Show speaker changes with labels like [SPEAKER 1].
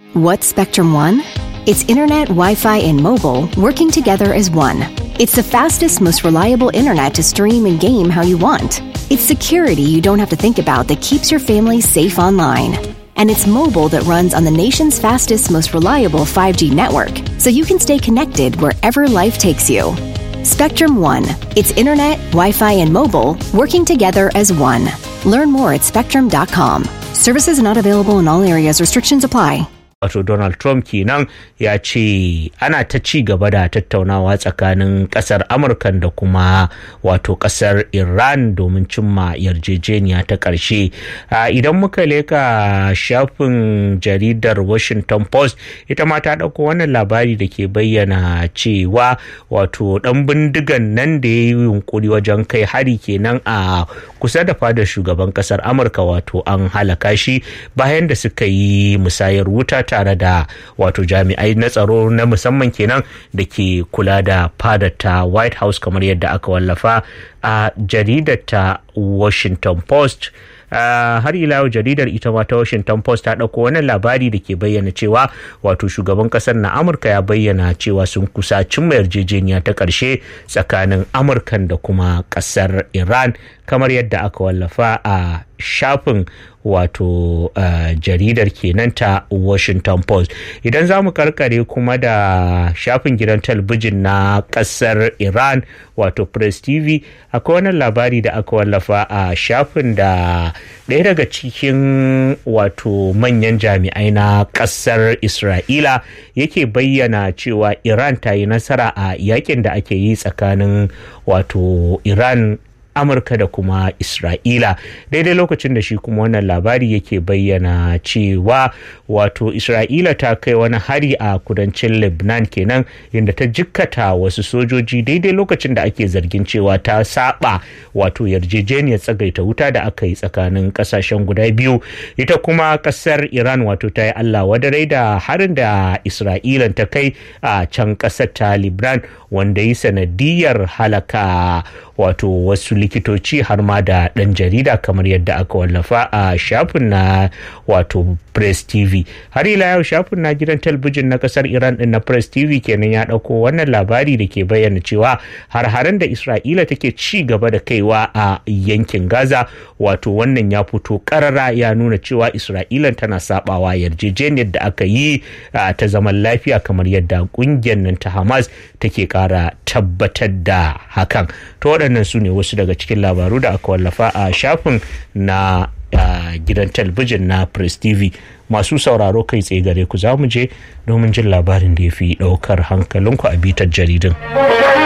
[SPEAKER 1] What's Spectrum One? It's internet, Wi Fi, and mobile working together as one. It's the fastest, most reliable internet to stream and game how you want. It's security you don't have to think about that keeps your family safe online. And it's mobile that runs on the nation's fastest, most reliable 5G network, so you can stay connected wherever life takes you. Spectrum One. It's internet, Wi Fi, and mobile working together as one. Learn more at spectrum.com. Services not available in all areas, restrictions apply.
[SPEAKER 2] wato donald trump kenan ya ce ana ta ci gaba da tattaunawa tsakanin kasar amurka da kuma wato kasar iran domin cimma yarjejeniya ta ƙarshe idan muka leka shafin jaridar washington post ita ma ta ɗauko wannan labari da ke bayyana cewa wato ɗan bindigan nan da ya yi yunkuri wajen kai hari kenan a kusa da fadar shugaban kasar amurka wato an halaka shi bayan da suka yi musayar wuta tare da wato jami'ai na tsaro na musamman kenan da ke kula da fadar ta white house kamar yadda aka wallafa a jaridar ta washington post Uh, har ila yau jaridar ita ma ta washington post ta ɗauko wani labari da ke bayyana cewa wato shugaban ƙasar na amurka ya bayyana cewa sun kusa cimma yarjejeniya ta ƙarshe tsakanin amurkan da kuma ƙasar iran kamar yadda aka wallafa a shafin wato uh, jaridar kenan ta washington post idan za mu karkare kuma da shafin gidan talabijin na kasar iran wato press tv akwai wani labari da aka wallafa a shafin da ɗaya daga cikin wato manyan jami'ai na kasar isra'ila yake bayyana cewa iran ta yi nasara a yakin da ake yi tsakanin wato iran amurka da kuma isra'ila daidai lokacin da shi kuma wannan labari yake bayyana cewa wato isra'ila ta kai wani hari a kudancin lebanon kenan inda ta jikkata wasu sojoji daidai lokacin da ake zargin cewa ta saba wato yarjejeniyar tsagaita wuta da aka yi tsakanin kasashen guda biyu ita kuma kasar iran wato ta yi allah wadarai da harin da isra'ila ta kai a can kasar ta lebanon wanda yi sanadiyar halaka wato wasu likitoci har ma da ɗan jarida kamar yadda aka wallafa a shafin na wato press tv har ila yau shafin na gidan talabijin na kasar iran din na press tv kenan ya ɗauko wannan labari da ke bayyana cewa har-haren da isra'ila take ci gaba da kaiwa a yankin gaza wato wannan ya fito karara ya nuna cewa isra'ila tana sabawa yarjejeniyar da aka yi ta zaman lafiya kamar yadda kungiyar nan ta hamas take kara tabbatar da hakan to waɗannan su ne wasu daga cikin labaru da aka wallafa a shafin na gidan talabijin na press tv masu sauraro kai tsaye gare ku za mu je domin jin labarin da ya fi ɗaukar hankalinku a bitar jaridun.